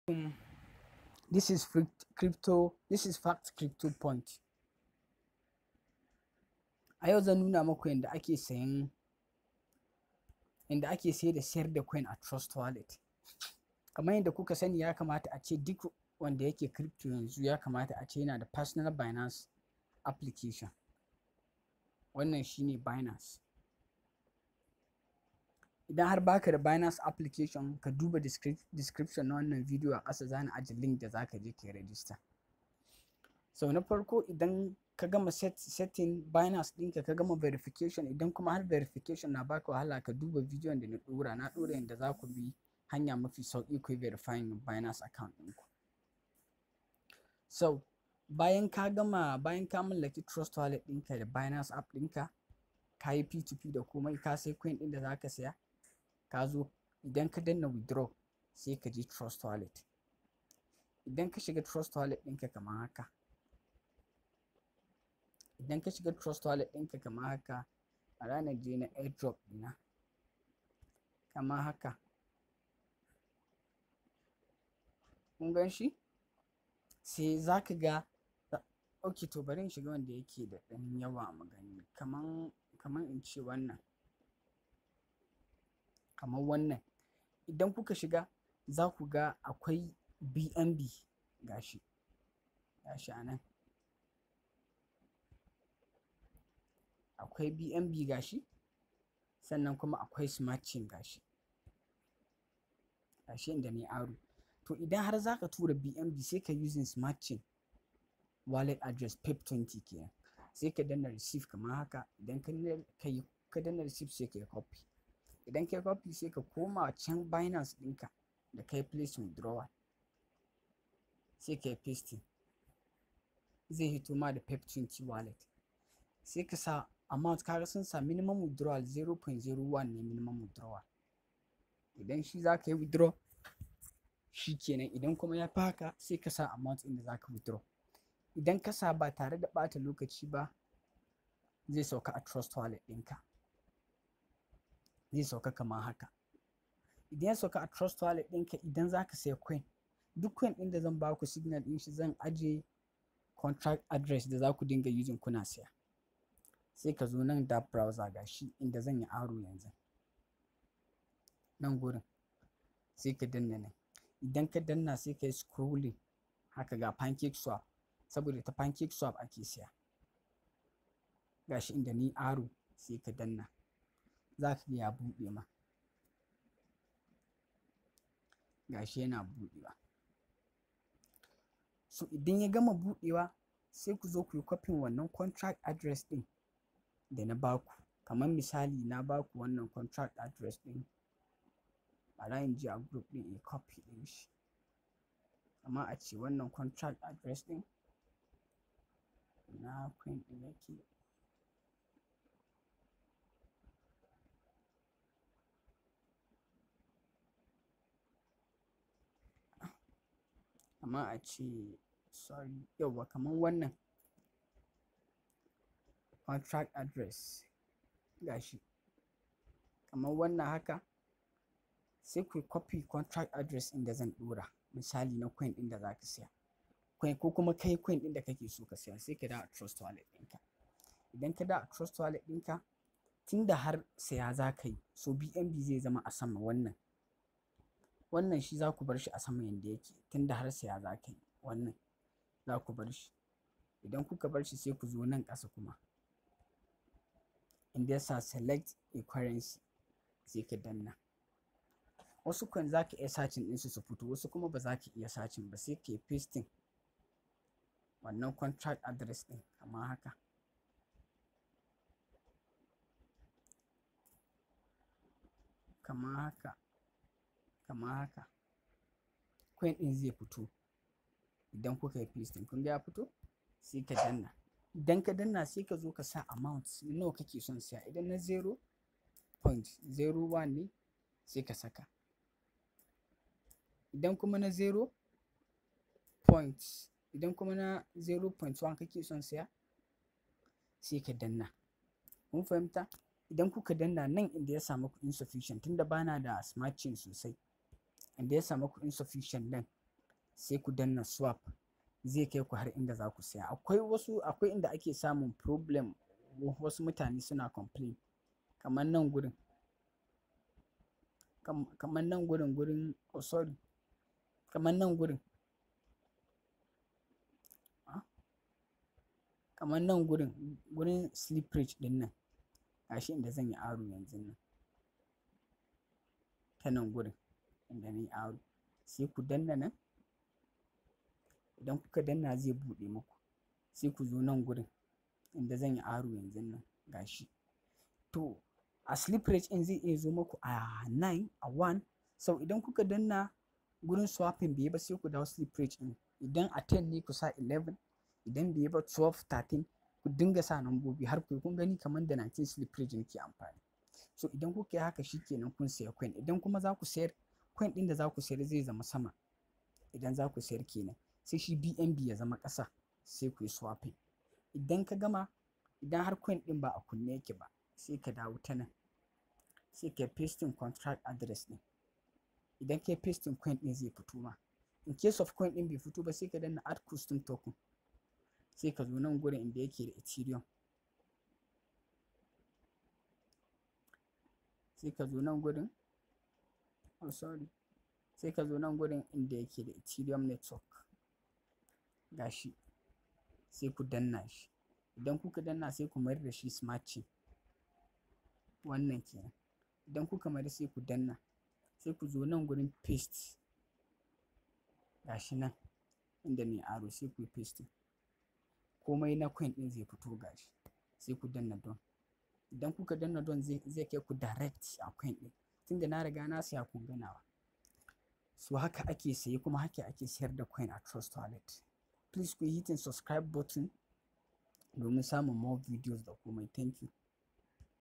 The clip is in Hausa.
this is crypto this is fact crypto point a yau zan nuna muku yadda ake sayan yadda ake sayar da sayar da coin a trust wallet kamar yadda kuka sani ya kamata a ce duk wanda yake crypto yanzu ya kamata a ce yana da personal binance application wannan shine binance idan har baka da binance application ka duba description na wannan video a ƙasa zani ajiye link da zaka je ka yi register so na farko idan ka gama set, setting binance ɗinka ka gama verification idan kuma har verification na baka wahala ka duba bidiyon da na ɗora na ɗora yadda za ku bi hanya mafi sauƙi ku yi verifying binance account ɗinku so bayan ka gama bayan ka mallaki trust wallet ɗinka da binance app ɗinka ka yi p2p da komai ka sai coin ɗin da zaka saya ka zo idan ka danna withdraw sai ka je trust wallet idan ka shiga trust wallet ɗinka kamar haka idan ka shiga trust wallet ɗinka kamar haka a ranar je na airdrop ɗina kamar haka kun gan shi sai za ka ga ok to bari in shiga wanda yake da ɗan yawa magani kaman kaman in ce wannan kamar wannan idan kuka shiga za ku ga akwai bnb gashi gashi a nan akwai bnb gashi sannan kuma akwai smart chain gashi gashi inda ne aro to idan har zaka tura bnb sai ka using smart chain wallet address pep20 kenan sai ka danna receive kamar haka idan ka yi ka danna receive sai ka yi copy idan ka yi copy sai ka koma can binance ɗinka da kai place withdrawal sai ka yi pasting zai hito ma da pep20 wallet sai ka sa amount kaga sun sa minimum withdrawal 0.01 ne minimum withdrawal idan shi za ka yi withdraw shi kenan idan kuma ya fi haka sai ka sa amount ɗin da za ka withdraw idan ka sa ba tare da ɓata lokaci ba zai sauka a trust wallet ɗinka zai sauka kamar haka idan ya sauka a trust wallet ɗinka idan za ka saya coin duk coin ɗin da zan ba ku signal ɗin shi zan ajiye contract address da za ku dinga using kuna saya sai ka zo nan da browser gashi inda zan yi aro yanzu nan gurin sai ka danna nan idan ka danna sai ka yi scrolling haka ga pancake swap saboda ta pancake swap ake siya gashi inda ni aro sai ka danna za ka ya buɗe ma gashi yana buɗewa so idan ya gama buɗewa sai ku zo ku yi kwafin wannan contract address ɗin da na baku kamar misali na baku wannan contract address ɗin bara in je a group ɗin in copy ɗin shi amma a ce wannan contract address ɗin na coin ɗin yake amma a ce sorry yauwa kamar wannan contract address gashi kamar wannan haka sai ku copy contract address ɗin da zan ɗora misali na coin ɗin da za ka siya coin ko kuma kai coin ɗin da kake so ka siya sai ka da a trust wallet ɗinka idan ka da a trust wallet ɗinka tunda har saya za ka yi so bnb zai zama a sama wannan wannan shi za ku bar shi a sama yanda yake tunda har saya za ka yi wannan za ku bar shi idan kuka bar shi sai ku zo nan ƙasa kuma inda ya sa select a currency sai ka danna wasu coin za ka iya sacin ɗinsu su fito wasu kuma ba za ka iya sacin ba sai ka yi pasting wannan contract address ɗin kamar haka kamar haka kamar haka coin ɗin zai fito idan kuka yi pasting kun ga ya fito sai ka danna idan ka danna sai ka zo ka sa amount nawa kake son siya idan na 0.01 ne sai ka saka idan kuma na 0. idan kuma na 0.1 kake son siya sai ka danna kun fahimta idan kuka danna nan inda ya samu ku insufficient tunda bana da smart chain sosai inda ya samu ku insufficient nan sai ku danna swap zai kai ku har inda za ku saya akwai wasu akwai inda ake samun problem wasu mutane suna complain kamar nan gurin kamar nan gurin gurin oh sorry kamar nan gurin kamar nan gurin gurin slippage din nan gashi inda zan yi aro yanzu nan ta nan gurin inda na yi aro sai ku danna nan idan kuka danna zai buɗe muku sai ku zo nan gurin inda zan yi aro yanzu nan gashi to a slip rate in zai iya zo muku a 9 a 1 sau idan kuka danna gurin swapping bai ba sai ku dawo slip rate in idan a 10 ne ku sa 11 idan bai ba 12 13 ku dinga sa nambobi har ku kun gani kamar da 19 slip rate nake amfani so idan kuka yi haka shikenan kun saya coin idan kuma za ku sayar coin din da za ku sayar zai zama sama idan za ku sayar kenan sai shi BNB ya zama ƙasa sai ku yi swapping idan ka gama idan har coin din ba a kunne yake ba sai ka dawo ta nan sai ka pasting contract address din idan ka pasting coin din zai fito ma in case of coin din bai fito ba sai ka danna add custom token sai ka zo nan gurin inda yake da ethereum sai ka zo nan gurin oh sorry sai ka zo nan gurin inda yake da ethereum network gashi sai ku danna shi idan kuka danna sai ku mayar da shi smart chain wannan kenan idan kuka mayar sai ku danna sai ku zo nan gurin paste gashi nan inda mai aro sai ku yi paste komai na coin din zai fito gashi sai ku danna don idan kuka danna don zai kai ku direct a coin din tunda na riga na siya kun ganawa so haka ake saye kuma haka ake sayar da coin a trust wallet please ku yi hitin subscribe button domin samun more videos da komai thank you